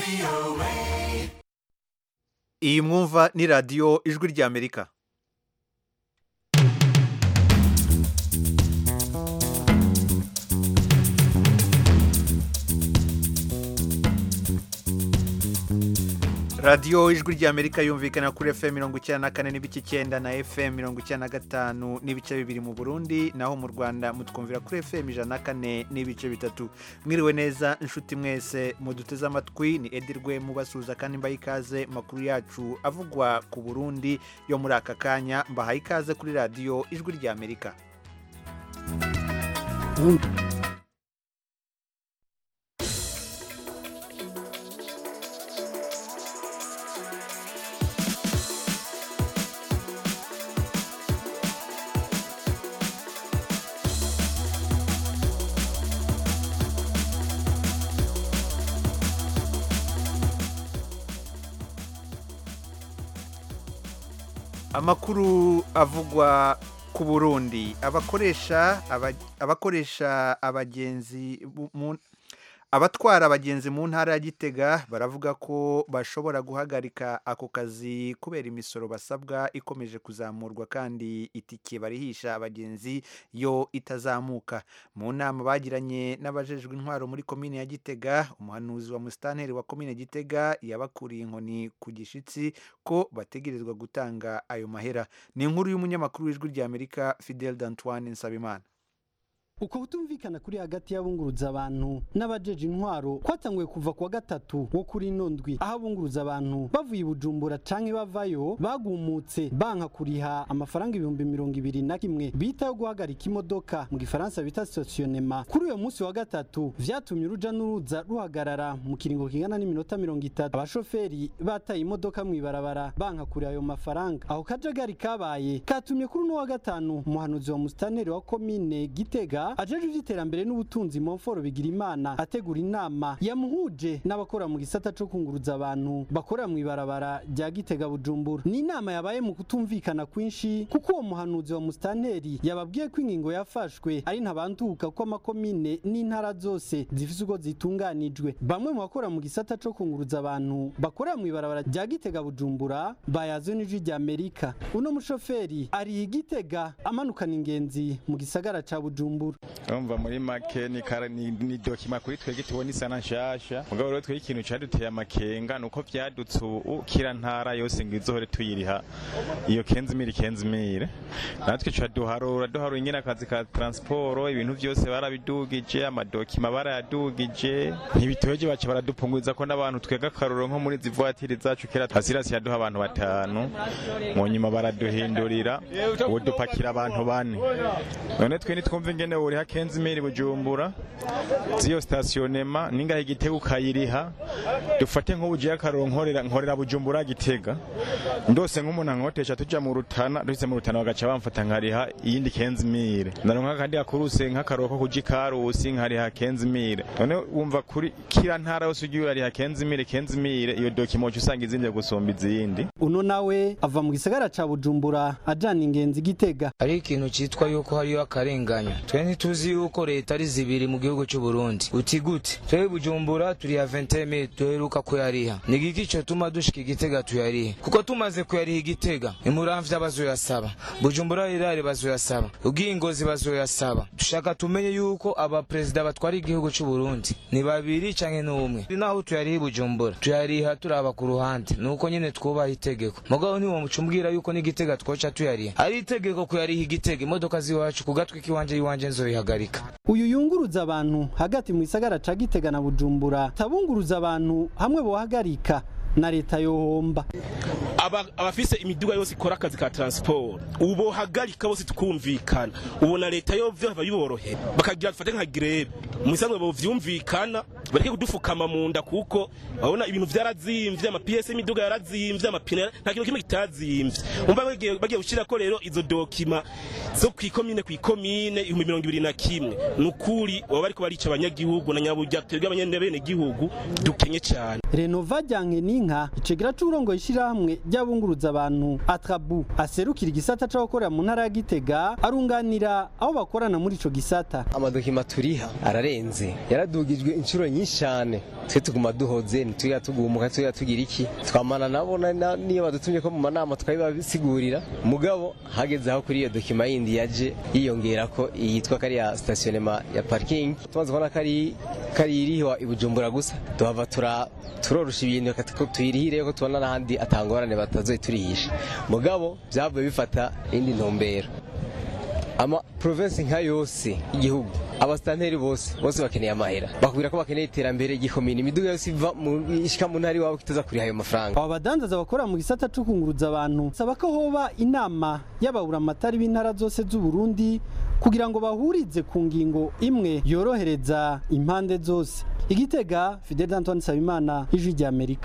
iyi mwumva ni radiyo ijwi ry'amerika radiyo ijwi ry'amerika yumvikana kuri fm mirongo icyenda na kane n'ibice icyenda na fm mirongo icyenda na gatanu n'ibice bibiri mu burundi naho mu rwanda mutwumvira kuri fm ijana na kane n'ibice bitatu mwiriwe neza inshuti mwese muduteze amatwi ni edirwe mubasuhuza kandi mbaha ikaze makuru yacu avugwa ku burundi yo muri aka kanya mbahaye ikaze kuri radiyo ijwi ry'amerika amakuru avugwa ku burundi abakoresha aba- abakoresha abagenzi bu- mu- abatwara abagenzi mu ntara ya gitega baravuga ko bashobora guhagarika ako kazi kubera imisoro basabwa ikomeje kuzamurwa kandi itike barihisha abagenzi yo itazamuka mu nama bagiranye n'abajejwe intwaro muri komine ya gitega umuhanuzi wa musitanteri wa komine gitega yabakuriye inkoni ku gishitsi ko bategerezwa gutanga ayo mahera ni inkuru y'umunyamakuru w'ijwi ry'amerika fidel d'antoine nsabimana uko kutumvikana kuri hagati y'abunguruza abantu n'abajeje intwaro kwatanguye kuva kuwa gatatu wo kuri ino ndwi aho abunguruza abantu bavuye i bujumbura canke bavayo bagumutse banka kuriha amafaranga ibihumbi mirongo ibiri na kimwe bita yo guhagarika imodoka mu gifaransa bita stationema kuri uyo munsi wa gatatu vyatumye uruja n'uruza ruhagarara mu kiringo kingana n'iminota mirongo itatu abashoferi bataye imodoka mw'ibarabara banka kuriha ayo mafaranga aho kajagari kabaye katumye kuri uno wa gatanu umuhanuzi wa musitanteri wa komine gitega ajeje ivy'iterambere n'ubutunzi monforo bigira imana ategura inama yamuhuje n'abakora mu gisata co kunguruza abantu bakorera mw'ibarabara rya gitega bujumbura ni inama yabaye mu kutumvikana kwinshi kuko uwo muhanuzi wa musitanteri yababwiye ko ingingo yafashwe ari ntabanduka ko amakomine n'intara zose zifise uko zitunganijwe bamwe mu bakora mu gisata co kunguruza abantu bakorera mw'ibarabara rya gitega bujumbura bayazwe n'ijwi rya amerika uno mushoferi ari igitega amanukana ingenzi mu gisagara ca bujumbura urumva muri make ni kara- ni ni dokima kuri twebwe tubona isa na nshasha mugabo rero twebwe ikintu caduteye amakenga nuko vyadutse ubu kira ntara yose ngo izohore tuyiriha iyo kenzimire kenzimire natwe ca duharura duharura ingene akazi ka transporo ibintu vyose barabidugije amadokima barayadugije ntibitoje baca baradupunguza ko n'abantu twega akaruro nko muri zivuatiri zacu kera hasirasi yaduha abantu batanu mu nyuma baraduhindurira ubu dupakira abantu bane none twe nitwumva ingene wuriha kenzimiri bujumbura ziyo stationema ningahe igitega ukayiriha dufate nk'ubugiye akaroro nkorera nkorera bujumbura gitega ndose nk'umuntu ankotesha tuja mu rutana duhise mu rutana bagaca bamfata nkariha iyindi kenzimire ndaronka kandi akuruse nk'akaroro ko kuja ikarusi nkariha kenzimire none wumva kuri kira ntara yose ugiye urariha kenzimire kenzimire iyo dokimoca usanga izimvye gusumba izindi uno nawe ava mu gisagara ca bujumbura ajana ingenzi gitega hari ikintu cyitwa yuko hariyo akarenganya twe ntituzi yuko leta ari zibiri mu gihugu cy'u Burundi uti gute twe bujumbura turiha 20000 duheruka kuyariha ni giki cyo tuma dushika igitega tuyarihe kuko tumaze kuyariha igitega imuramvya bazoyasaba bujumbura rirare bazoyasaba ubwingozi bazoyasaba dushaka tumenye yuko aba perezida batwara igihugu cy'u Burundi ni babiri canke n'umwe naho tuyariha i bujumbura tuyariha turaba ku ruhande nuko nyene twubaha itegeko mugabo ntiwo mucumbwira yuko n'igitega twoca tuyariha ari itegeko kuyariha igitega imodoka ziwacu ku gatwi k'iwanje y'iwanje nzoyihagarika uyu yunguruza abantu hagati mu gisagara ca gitega na bujumbura tabunguruza abantu hamwe bohagarika na leta yohomba aba- abafise imiduga yose ikora akazi ka transport ubu bohagarika bose tukumvikana ubona leta yo vyava biborohera bakagira dufate nka greve mu isanzwe bovyumvikana bareke kudufukama mu nda kuko babona ibintu vyarazimvye ama PS y'imiduga yarazimvye amapine nta kintu kimwe kitazimvye umva bagiye bagiye gushirako rero izo dokima zo kwikomine kwikomine ibihumbi mirongo ibiri na kimwe nukuri baba bariko barica abanyagihugu na nyaburya twebwe abanyene bene gihugu dukenye cyane renova ryanke Ngirinka icegera c'uburongo ishirahamwe ry'abunguruza abantu Atrabu aserukira igisata co gukorera mu ntara ya Gitega arunganira aho bakorana muri ico gisata amadokima turiha ararenze yaradugijwe inshuro nyinshi cyane twe tuguma duhoze ntituya tugumuka tuya tugira iki twamana nabo na- na- niyo badutumye ko mu manama tukabibasigurira mugabo hageze aho kuri iyo dokima yindi yaje yiyongera ko yitwa kariya stationnement ya parking tumaze kubona kari kari iriho i Bujumbura gusa tuhava tura turorusha ibintu reka tuko tuyirihire ko tubona n'ahandi atangorane batazoyiturihisha mugabo byavuye bifata indi ntumbero ama province nka yose igihugu abasitanteri bose bose bakeneye amahera bakubwira ko bakeneye iterambere ry'ikomini imiduga yose iva mu ishika mu ntara iwabo kitaza kuriha ayo mafaranga aba badandaza bakora mu gisata co kunguruza abantu saba ko hoba inama y'ababuramatari b'intara zose z'u Burundi kugira ngo bahurize ku ngingo imwe yorohereza impande zose igitega Fidel Antoine Sabimana ijwi rya Amerika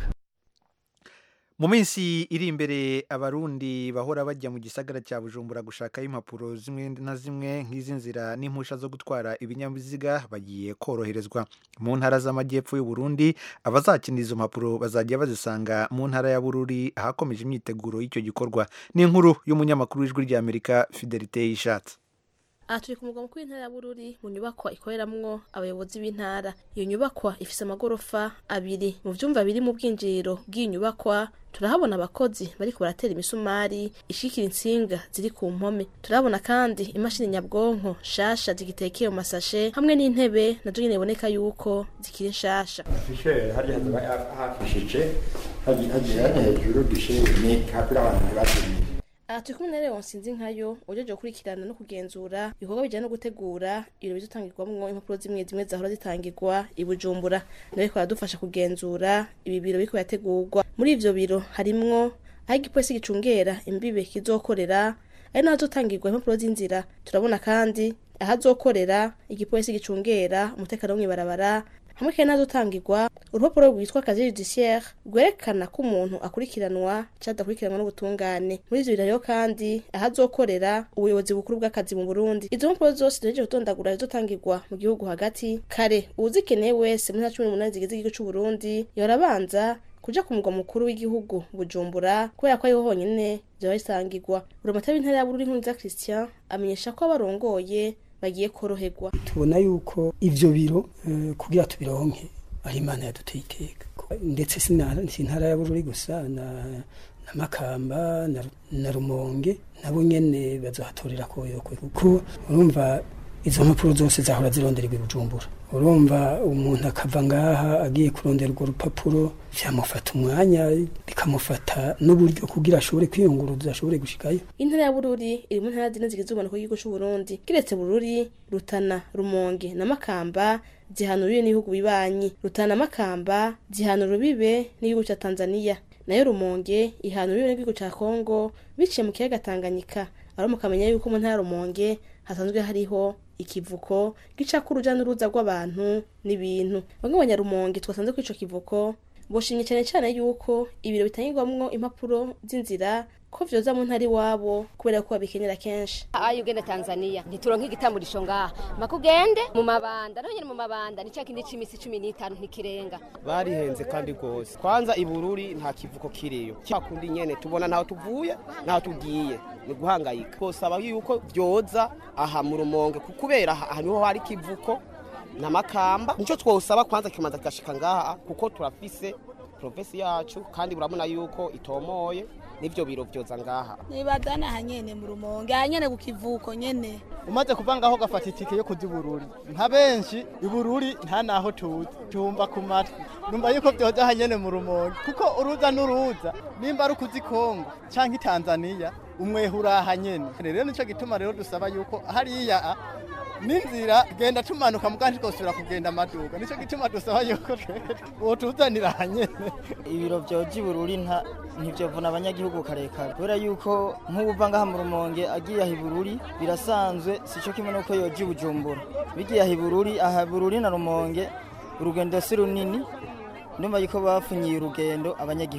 mu minsi iri imbere abarundi bahora bajya mu gisagara cya bujumbura gushakayo impapuro zimwe na zimwe nk'izi nzira n'impusha zo gutwara ibinyabiziga bagiye koroherezwa mu ntara z'amajyepfo y'u Burundi abazakenera izo mpapuro bazajya bazisanga mu ntara ya bururi ahakomeje imyiteguro y'icyo gikorwa ni inkuru y'umunyamakuru w'ijwi ry'amerika fidelite y'ishatsi aha turi ku mugwa mukuru w'intara ya bururi mu nyubakwa ikoreramwo abayobozi b'intara iyo nyubakwa ifise amagorofa abiri mu vyumba biri mu bwinjiriro bw'iyi nyubakwa turahabona abakozi bariko baratera imisumari ishikira intsinga ziri ku mpome turahabona kandi imashini nyabwonko shasha zigitekeye mu masashe hamwe n'intebe nazo nyene biboneka yuko zikiri nshasha afishe hariya hafishije hagiye hejuru gishe ni kapira abantu batumye aha turi kumwe na Leon Sinzinkayo ujeje gukurikirana no kugenzura ibikorwa bijyanye no gutegura ibiro bizotangirwamwo impapuro zimwe zimwe zahora zitangirwa i Bujumbura nawe ariko aradufasha kugenzura ibi biro biriko birategurwa muri ivyo biro harimwo aho igipolisi gicungera imbibe kizokorera ari naho hazotangirwa impapuro z'inzira turabona kandi ahazokorera igipolisi gicungera umutekano wo mw'ibarabara hamwe kandi n'ahazotangirwa urupapuro rwitwa kazi judiciaire rwerekana ko umuntu akurikiranwa canke adakurikiranwa n'ubutungane muri ivyo biraro kandi ahazokorera ubuyobozi bukuru bw'akazi mu burundi izo mpapuro zose zihejeje gutondagura zizotangirwa mu gihugu hagati kare uwuzikeneye wese muri nta cumi n'umunani zigize igihugu c'uburundi yora abanza kuja ku mugwa mukuru w'igihugu bujumbura kubera ko ariho honyene vyoba bisangirwa uramata w'intara ya bururi nkunza christian amenyesha ko abarongoye bagiye koroherwa tubona yuko ivyo biro eh, kugira tubironke ari imana yaduteye iteka ndetse si na- si intara ya bururi gusa na na makamba na, Ru- na rumonge nabo nyene bazohatorera koyokwe kuko urumva izo mpapuro zose zahora zirondererwa i bujumbura urumva umuntu akava ngaha agiye kurondera urwo rupapuro vyamufata umwanya bikamufata n'uburyo kugira ashobore kwiyunguruza ashobore gushikayo intara ya bururi iri mu ntara zine zigize ubumanuko bw'igihugu c'uburundi kiretse bururi rutana rumonge na makamba zihana urubibe n'ibihugu bibanyi rutana na makamba zihana urubibe n'igihugu ca tanzaniya nayo rumonge ihana urubibe n'igihugu ca kongo biciye mu kiyaga tanganyika aho mukamenya yuko mu ntara ya rumonge hasanzwe hariho ikivuko gicako uruja n'uruza rw'abantu n'ibintu bamwe mu banyarumonge twasanze kuri ico kivuko boshimye cyane cyane yuko ibiro bitangirwamwo impapuro z'inzira ko vyoza mu ntara iwabo kubera ko babikenera kenshi ayo ugenda tanzania ntituronke igitamburisho ngaha makugende mu mabanda naho nyene mu mabanda ni cya kindi c'imisi cumi n'itanu ntikirenga barihenze kandi rwose kwanza ibururi nta kivuko kiriyo cyakundi nyene tubona ntaho tuvuye ntaho tugiye ni guhangayika twosaba yuko vyoza aha mu rumonge ku- kubera aha aha niho hari kivuko na makamba nico twosaba kwanza kimanza kigashika ngaha kuko turafise provinsi yacu kandi urabona yuko itomoye n'ivyo biro vyoza ngaha nibadana aha nyene mu rumonge aha nyene ku kivuko nyene umaze kuva ngaho ugafata itike yo kuja ibururi nka benshi ibururi nta naho tuzi tumva ku matwi numva yuko vyoja aha nyene mu rumonge kuko uruza n'uruza nimba ari ukuzi kongo canke tanzaniya umwehe uraha nyene rero nico gituma rero dusaba yuko hariya a, n'inzira genda tumanuka mugandi twosubira kugenda amaduka nico gituma dusaba yuko botuzanira aha nyene ibiro vyoja ibururi nta ntivyovuna abanyagihugu karekare kubera yuko nk'ubuva ngaha mu rumonge agiye aha ibururi birasanzwe sico kimwe nuko yoja i bujumbura bigiye aha ibururi aha ibururi na rumonge urugendo si runini ndumva yuko bafunyiye urugendo abanyagihugu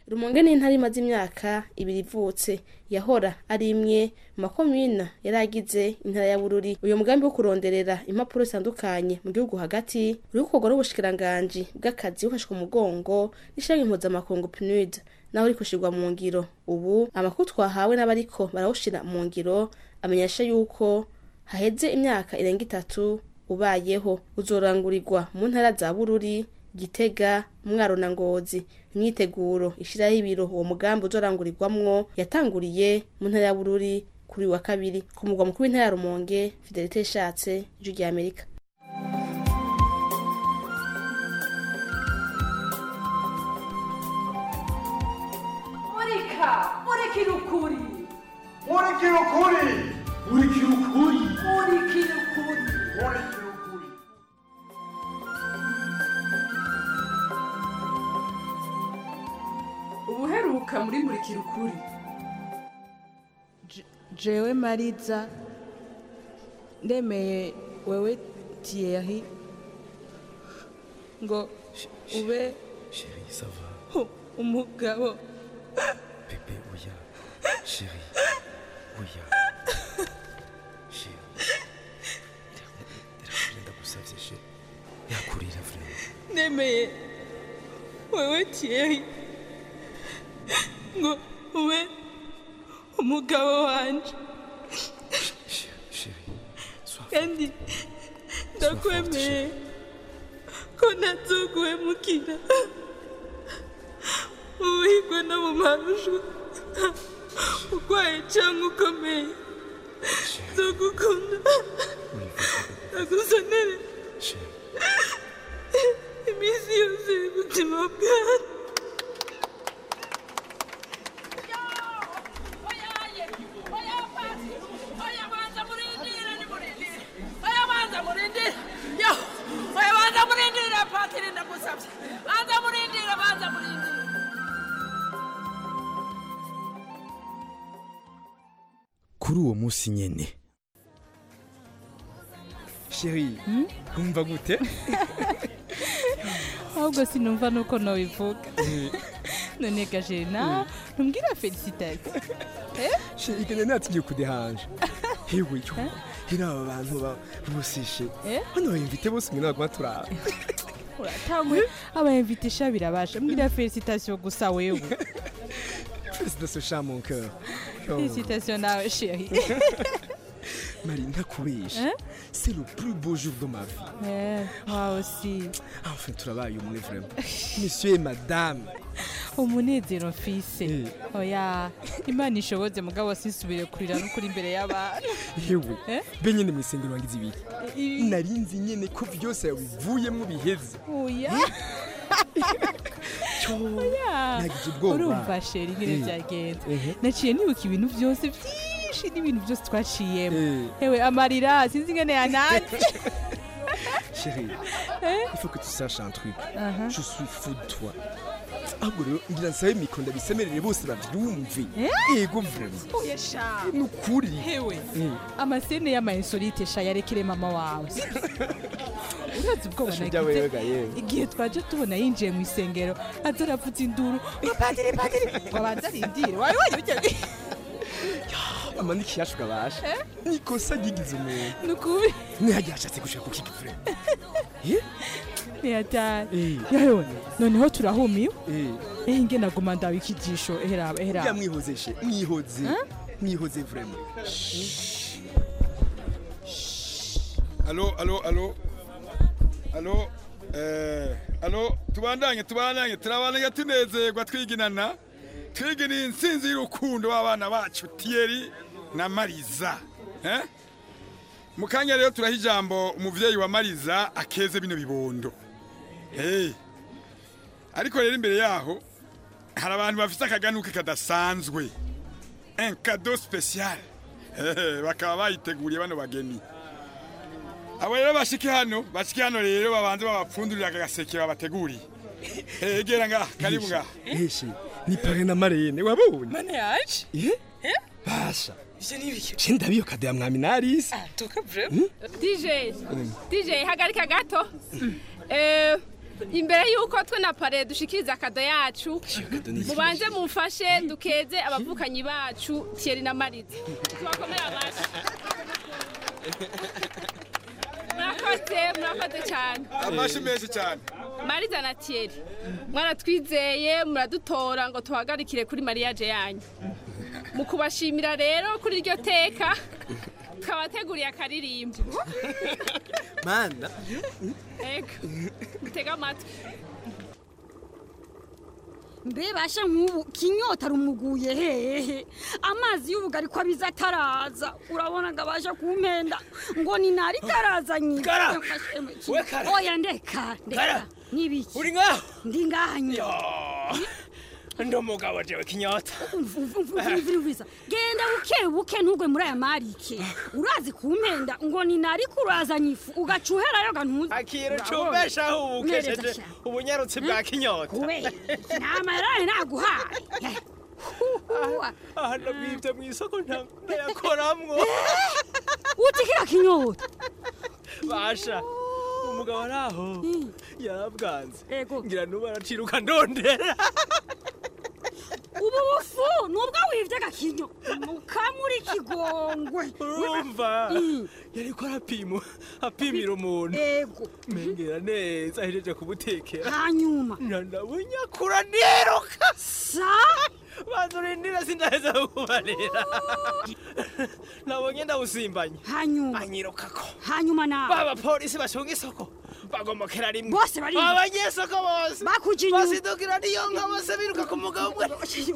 rumonge ni intara imaze imyaka ibiri ivutse yahora ari imwe mu makomina yari agize intara ya bururi uyu mugambi wo kuronderera impapuro zitandukanye mu gihugu hagati uri gukorwa n'ubushikiranganji bw'akazi bufashwe umugongo n'ishami mpuzamakungu pnud naho uri gushirwa mu ngiro ubu amakuru twahawe n'abariko barawushira mu ngiro amenyesha yuko haheze imyaka irenga itatu ubayeho uzorangurirwa mu ntara za bururi gitega mwaro na ngozi imyiteguro ishiraho ibiro uwo mugambi uzorangurirwamwo yatanguriye mu ntara ya bururi kuri uyu wa kabiri ku mugwa mukuru w'intara ya rumonge fidelite ishatse ijwi rya amerika murika murikira ukuri murikira ukuri murikira ukuri murikira ukuri murikira ukuri ubuheruka muri murikira ukuri jewe mariza ndemeye wewe tieri ngo ube Chérie, ça va u- umugabo Bébé, oya. Chérie, oya. Chérie. Ndakubwira ndagusavye chérie. Yakurira vraiment. ndemeye wewe tieri ngo ube umugabo wanje Chérie, sois kandi ndakwemeye ko ntazoguhemukira ubuhigwe no mu marushu urwaye cyangwa ukomeye nzogukunda ndagusonere iminsi yose y'ubuzima bwawe kuri uwo munsi nyene sheri umva gute ahubwo sinumva nuko nobivuga none gajena ntumbwira felicitasi sheri kene natigiye kudehanje hewe yo hino aba bantu ba- boseshe Eh? hano bayimvite bose mwe naguma turaba uratangwe abayimvitisha birabasha mbwira felicitasiyo gusa wewe félicitations chat mon cœur Oh. felicitasiyo nawe sheri Marie ntakubesha Hein? c'est le plus beau jour de ma vie Eh, moi aussi enfin turabaye umwe vraiment monsieur et madame umunezero mfise oya imana ishoboze mugabo sinsubire kurira n'ukuri imbere y'abantu yewe Eh? be nyene mu isengero wangize ibiki Ibi- nari nzi nyene ko vyose yabivuyemwo biheze oya Cyo, oya nagize ubwoba. urumva sheri nyine Eh. byagenze Ehe. naciye nibuka ibintu byose byinshi n'ibintu byose twaciyemo ewe amarira sinzi ingene yananze chérie Eh? il faut que tu saches un truc Aha. je suis fou de toi ahubwo rero ngira nsabe mikro ndabisemerere bose bavyumve ego vraiment oya sha ni ukuri hewe Eh. amasene y'amainsolite sha yarekere mama wawe urazi ubwoba Sha ujya wewe ga yewe. igihe twaje tubona yinjiye mu isengero aza aravuza induru ngo padiri padiri ngo abanze arindire wawe wanyuke mama n'ikiyashu gabasha nikosa ryigize umuntu nukuri ntiyagiye ashatse gushaka kukiga vraiment Eh? ntiyatari yewe noneho turahumiwe eh nge naguma ndaba ikijisho eheraba ya eheraba mwihoze she mwihoze Hein? mwihoze vraiment alo alo alo alo eh alo tubandanye tubandanye turabandanye tunezerwa twiginana twigina insinzi y'urukundo w'abana bacu tiyeri na mariza eh mu kanya rero turaha ijambo umuvyeyi wa mariza akeze bino bibondo hey. ariko rero imbere yaho hari abantu bafite akaganuke kadasanzwe un cadeau spécial Eh, bakaba bayiteguriye bano bageni abo rero bashike hano bashike hano rero babanze babapfundurira aka gaseke babateguriye Eh, egera ngaha karibu ngaha eshe ni pare na marene wabonye mane yaje Eh? basha ivyo ni ibiki je ndabiyo kade ya mwami narisi tuka vraiment DJ Mm. DJ hagarika gato eh imbere y'uko twe na pare dushikiriza akado yacu mubanze mumfashe dukeze abavukanyi bacu Thierry na Mariza tubakomere amashyi murakoze murakoze cyane amashi menshi cyane Mariza na Thierry mwaratwizeye muradutora ngo tuhagarikire kuri mariage yanyu mu kubashimira rero kuri iryo teka twabateguriye akaririmbo mana ego mutega amatwi mbe basha nk'ubu kinyota rumuguye hehe amazi y'ubugari ko abiza ataraza urabona ngo abasha kumpenda ngo ni nari karaza nyine Kara! Yamfashe mu ki- We kara! oya ndeka Kara! ndeka nibiki uri ngaho ndi ngaha nyine ndi umugabo jewe kinyota umviriza genda buke buke ntugwe muri aya marike urazi kumpenda ngo ni nari kurazanye ifu ugaca uherayo ga ntuzi akira Urabona? ucumbeshaho ubu Mpereza ukesheje sha. ubunyarutsi bwa kinyota kubera inama yaraye naguhaye aha nabwibye mu isoko nta- ndayakoramwo uti kira kinyota basha umugabo ari aho yarabwanze ngira nubu araciruka ndondera ubu bufu nubwo wivye agakinyo mukamuri kigongwe urumva yariko arapima apimira umuntu ego mengera neza ahejeje kumutekera hanyuma ndandabunyakura niruka sa banza urindire sindaheza kukubarira nabonye ndawusimbanye hanyuma anyirukako hanyuma nawe baba polisi bacunga isoko bagomokera rimwe Bose bari- abanyesoko bose Bakuja inyuma. basidukira niyo nka bose biruka ku mugabo umwe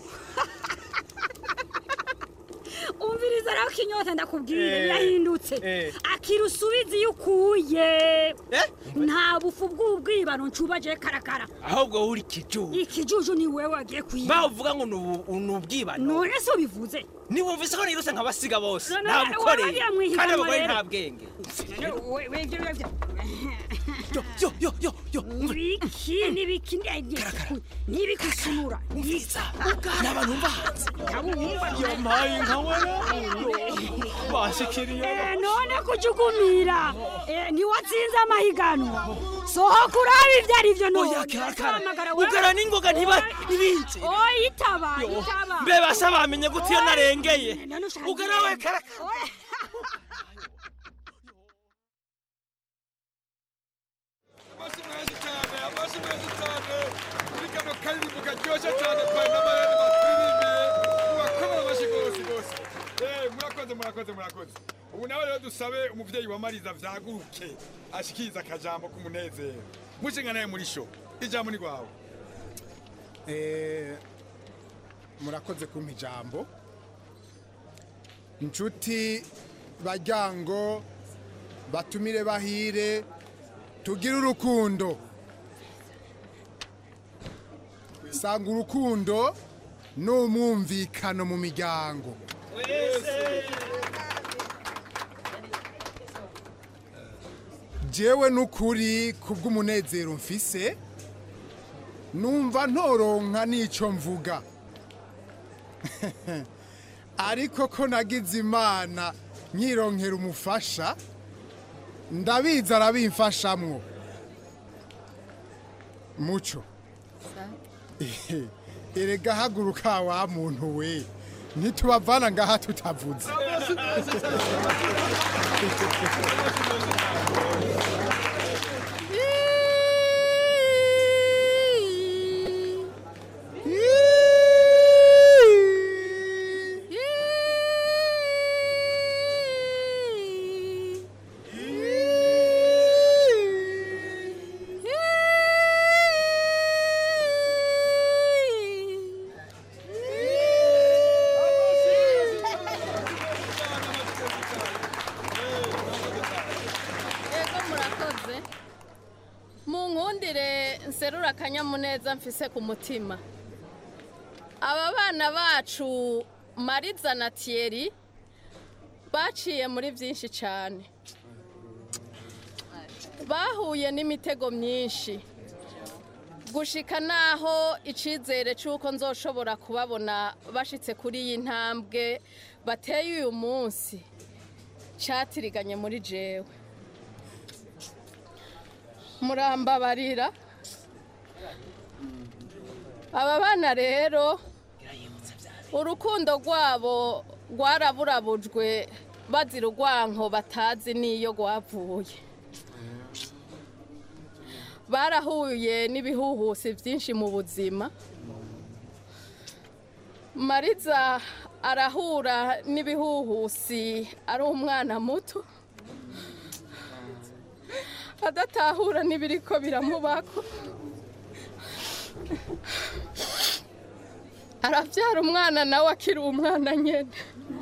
umviriza rero kinyota ndakubwira Eh, birahindutse eh. akira usubize iyo ukuye nta bufu bw'ubwibano ncubaje karakara ahubwo uri kijuju ikijuju ni wewe wagiye kwiba baho uvuga ngo ni ubu- ni ubwibano none se ubivuze niwumvise ko niruse nk'abasiga bose None nta bukoreye wabagira mwihiganwa kandi abagore rero. nta bwenge We- wevye wevye yo yo yo yo nibiki nibiki nibikusunura umviriza ni abantu umva hanze ndabumva yampaye nka wera bashikiriye Eh, none kujugumira Eh, niwatsinze amahiganwa sohoka urabe ibyo ari byo none Oya, karakara. Hamagara wewe. Ugara n'ingoga ntiba- Oya, ntibinze. oya itaba Yo, itaba mbe basa bamenye gute iyo Oya, narengeye none ushaka ugara we igenda. karakara Oya. amashi menshi cyane amashi menshi cyane muri kano karirimbo karyoshye cyane twari n'abarere baturirimbiye mubakomera amashyi rwose rwose Eh, murakoze murakoze murakoze ubu nawe rero dusabe umubyeyi wa mariza vyaguruke ashikiriza akajambo k'umunezero mushinga naye muri sho ijambo ni rwawe Eh, murakoze kumpa ijambo inshuti bajyango batumire bahire tugire urukundo sanga urukundo n'umwumvikano mu miryango jewe n'ukuri kubw'umunezero mfise numva ntoronka n'ico mvuga ariko ko nagize imana nyironkera umufasha ndabizi arabimfashamwo muco erega haguruka wa muntu we ntitubavana ngaha tutavuze Ego murakoze munkundire nserura akanyamuneza mfise ku mutima aba bana bacu mariza na Thierry baciye muri byinshi cyane bahuye n'imitego myinshi gushika naho icyizere cy'uko nzoshobora kubabona bashitse kuri iyi ntambwe bateye uyu munsi cyatiriganye muri jewe murambabarira aba bana rero urukundo rwabo rwaraburabujwe bazira urwanko batazi n'iyo rwavuye barahuye n'ibihuhusi byinshi mu buzima mariza arahura n'ibihuhusi ari umwana muto adatahura n'ibiriko biramubako arabyara umwana nawe akiri umwana nyine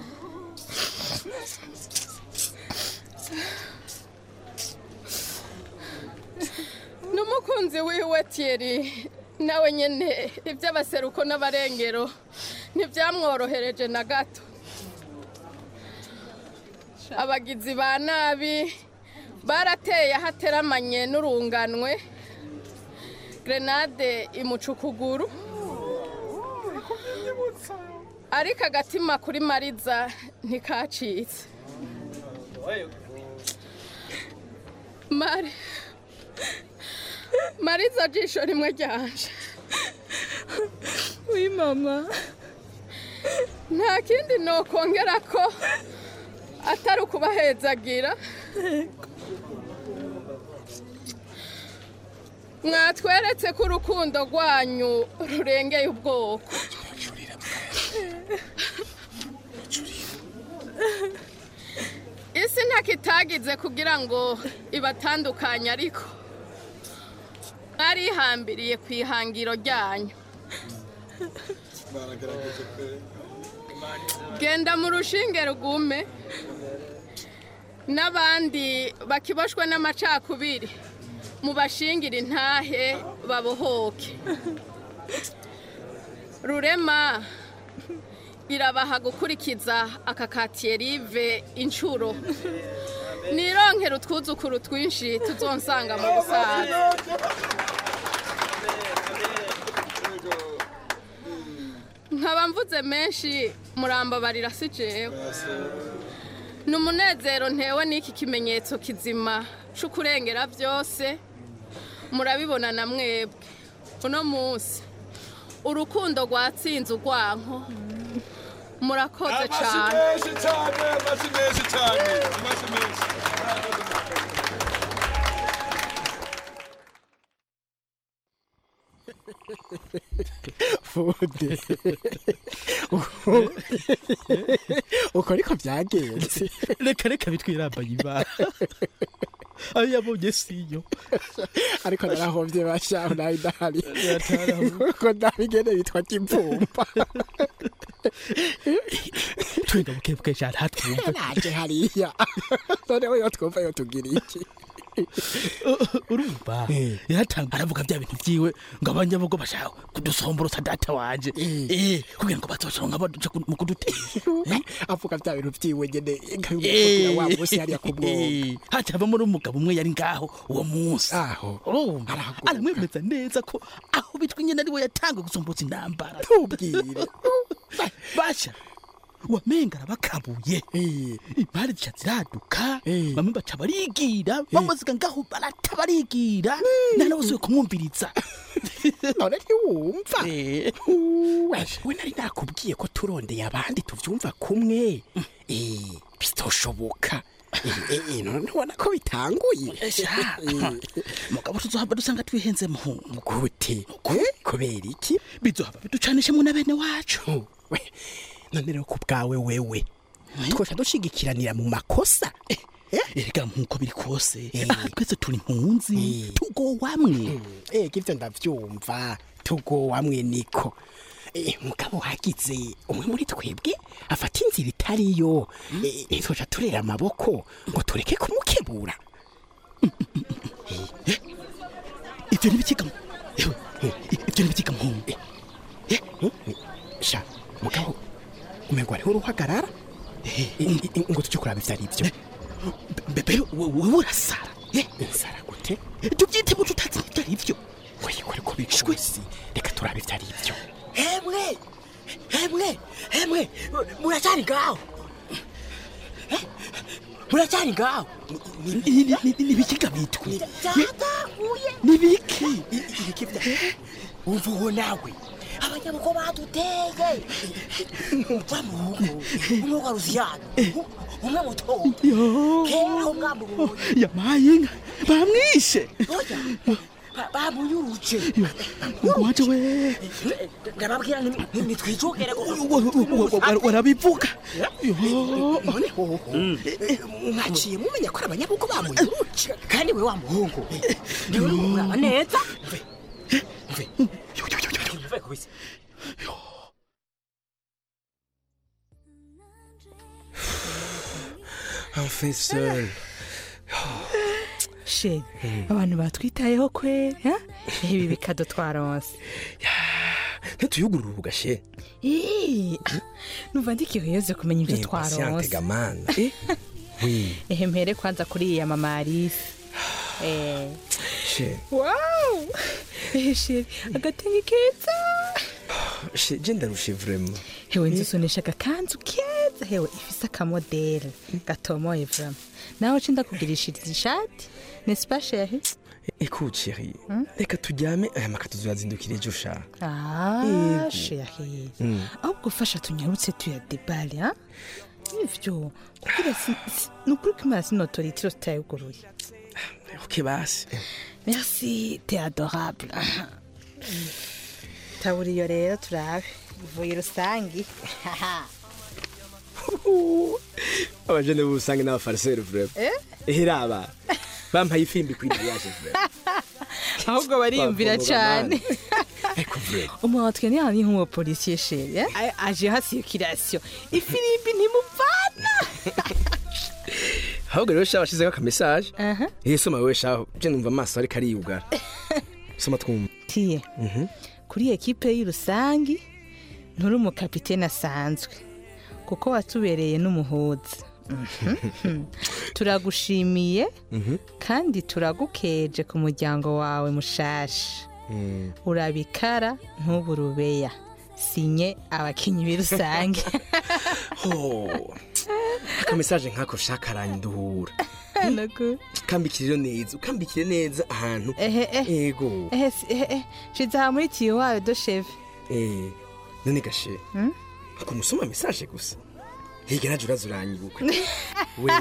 n'umukunzi wiwe tiyeri nawe nyine iby'abaseruko n'abarengero ntibyamworohereje na gato abagizi ba nabi barateye ahateramanye n'urunganwe grenade imuca ukuguru ariko agatima kuri mariza ntikacitse mari mariza jisho rimwe ryanje wi mama nta kindi nokongera ko atari ukubahezagira mwatweretse ko urukundo rwanyu rurengeye ubwoko isi ntako itagize kugira ngo ibatandukanye ariko mwarihambiriye ku ihangiro ryanyu baragerageje pe genda mu rushinge rugume n'abandi bakiboshwe n'amacakubiri mubashingire intahe babohoke rurema irabaha gukurikiza aka katiyerive inshuro nironkera utwuzukuru twinshi tuzonsanga mu busaza nkaba mvuze menshi murambabarira si jewe ni umunezero ntewe n'iki kimenyetso kizima c'ukurengera byose murabibona na mwebwe uno munsi urukundo rwatsinze urwanko murakoze amashyi cyane menshi cyane amashyi menshi cyane amashyi menshi fude uko ariko byagenze reka reka bitwirambaye ibara ayo yabonye siyo ariko narahovye bashaho nawe ndahari kuko ndabigene bitwa kimvumba twenga bukebuke cyane hatwumva naje hariya noneho yo twumva yo tugira iki urumva yaratanga aravuga bya bintu byiwe ngo abanyabugo bashaka kudusomborotsa data wanje eh kugira ngo bazoshonga baduce mu kudutera avuga bya bintu byiwe nyene nkabimubwira wa munsi hariya ku Eh, haca havamo n'umugabo umwe yari ngaho uwo munsi aho urumva aramwemeza neza ko aho bitwa nyine ariwe yatanga gusomborotsa intambara tubwire basha wamenga arabakabuye impari zica ziraduka bamwe baca barigira bamuziga ngaho barata barigira nta n'abasuye kumwumviriza none ntiwumva we nari nakubwiye ko turondeye abandi tuvyumva kumwe Eh, bizoshoboka Eh, eh, none ubona ko bitanguye Sha, mugabo tuzohava dusanga twihenze muhungu gute Eh, kubera iki bizohava biducanishemwo na bene wacu none rero ku bwawe wewe twosha dushigikiranira mu makosa erega nkuko biri kose aha twese turi impunzi tugowamwe ega ivyo ndavyumva tugowamwe niko Eh, mugabo hagize umwe muri twebwe afata inzira itariyo Eh, ntitwoca turera amaboko ngo tureke kumukebura ivyo ntibikiga ewe ivyo ntibikiga muhungu sha mugabo umengo hariho uruhagarara I- i- ngo tujye kuraba ivyo ari vyo bebe wewe urasara nsara gute tubyite mu tutazi ivyo ari vyo weyikore ko bikusi reka turabe ivyo ari vyo hemwe hemwe hemwe muracyari ngaho Eh? muracyari ngaho nibikiga bitwe byatahuye nibiki ibiki bya umva uwo nawe abanyabuko baduteye umva mu rugo umwe wa rusiyano umwe mutoya kera umwamubonye yamaye inka bamwishe oya ba- bamuyuruje waje we ndababwira nti- nitwijogere warabivuga none hoho mwaciye mumenya ko ari abanyabuko bamuyuruje kandi we wa muhungu niwe uri kumuraba neza mve kubise enfin seul sheri abantu batwitayeho kweri ha? ibi bikado twaronse ntituyugurura ubugashe Ii, ah, numva ndikiheze kumenya ibyo impatiente twaronse gamana Eh, oui ehe mpere kwanza kuri iya mama Alice eh she wow ehe sheri agatenge keza she je ndarushe vraiment hewe nzisunisha agakanzu keza hewe ifise akamodeli gatomoye vraiment nawe ci ndakugirishiriza ishati n'est-ce pas chérie écoute chérie reka turyame aya makatu tuzazindukira ejo sha ah Yego. chérie Mm. ahubwo fasha tunyarutse tuyadebale ha ivyo kugira si- si- ni ukuri ko imana sinotoritiro tutayuguruye ok basi merci t'es adorable taburiyo rero turabe ivuye rusangi abajene b'ubusange n'abafariseri vraiment Eh? ehera bampaye ifimbi kuri mariage vraiment ahubwo bariyumvira Bavumbuga cane ariko vraiment umwatwe ni hani nk'umupolisiye sheri eh? A- aje ha circulation ifirimbi ntimuvana ahubwo rero sha washizeho akamesaje Aha. eh soma wewe sha je numva amaso ariko ariyugara soma twumva tiye Mhm. kuri ekipe y'urusangi nturi umukapitene asanzwe kuko watubereye n'umuhuza Mhm. turagushimiye Mhm. kandi turagukeje ku muryango wawe mushasha Mm. urabikara ntuburubeya sinye abakinyi b'irusange Oh. akamesaje nkako shaka aranduhura Naku. kambikire neza ukambikire neza ahantu ehe ehe ego ehe si- ehe ehe shize aha muri tiyo wawe do sheve eh none gashe Hmm? ako musoma mesaje gusa higa naje uraza uranyibuka we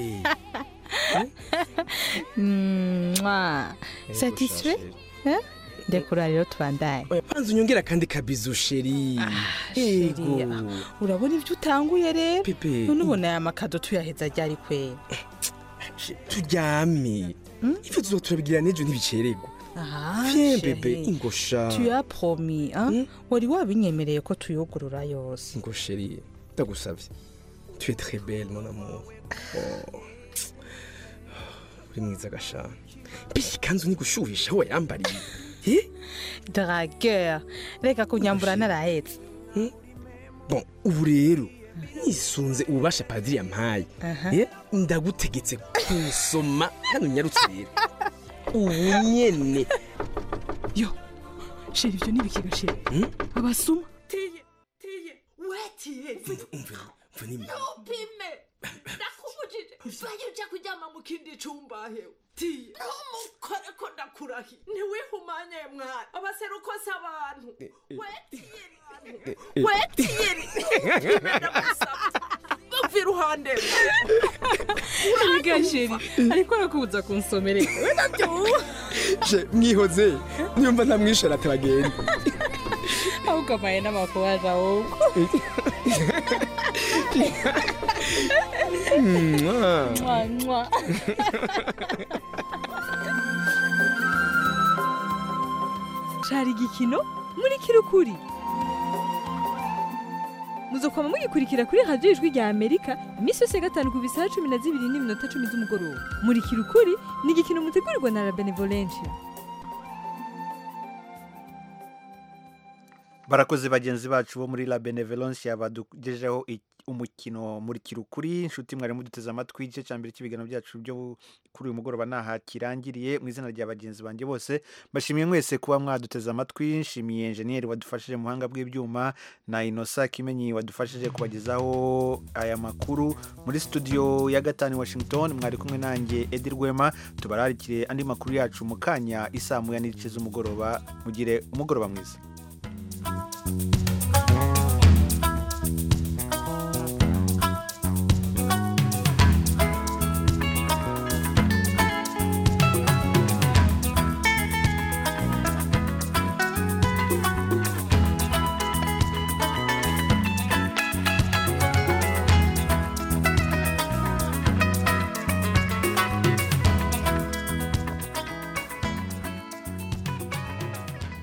Mwah. Ego, satisfait Eh? ndekura rero tubandaye oya panza unyongera kandi kabizu sheri ego sheri, urabona ibyo utanguye rero Pepe. none ubona aya makado tuyaheza ryari kwera turyame ivyo tuzo turabigira n'ejo ntibicererwa Ah, Viens, chérie. bébé, ingosha. tu as promis hein? wari wabinyemereye ko tuyugurura yose ngo sheri ndagusavye tu es très belle mon amour oh. uri mwiza gasha mbese ikanzu nigushuhisha aho yambariye eh? dragueur reka kunyambura narahetse bon ubu rero nisunze ububasha padiri yampaye Aha. eh, ndagutegetse kunsoma hano unyarutse rero ubu nyene yo sheri ibyo nibikiga sheri abasuma tiye tiye wetiye umva ni upime ndakubujije vayo uja kuryama mu kindi cumba hewe tiye ntumukore ko ndakurahi ntiwihumanye mwana abaseruko si abantu wetiye wetiye bava iruhande Erega sheri ariko arakubuza kunsomerera we nabyo je mwihoze niyumva ntamwishara atagenda ahubwo amaye n'amakubaje ahubwo Mwah. Mwah, mwah. cari igikino muri kirukuri muzokwama mugikurikira kuri radiyo ijwi rya amerika iminsi yose ya gatanu ku bisaha cumi na zibiri n'iminota cumi z'umugoroba muri kirukuri ni igikino mutegurirwa na la benevolencia barakoze bagenzi bacu bo muri la benevolence yabadugejeho i- umukino muri kirukuri inshuti mwari muduteze amatwi igice cya mbere cy'ibiganiro byacu byo kuri uyu mugoroba naha kirangiriye mu izina rya bagenzi banjye bose mbashimiye mwese kuba mwaduteze amatwi nshimiye enjeniyeri wadufashije mu buhanga bw'ibyuma na inosa kimenyi wadufashije kubagezaho aya makuru muri studio ya gatanu i washington mwari kumwe nanjye edi rwema tubararikire andi makuru yacu mu kanya isaa moya n'igice z'umugoroba mugire umugoroba mwiza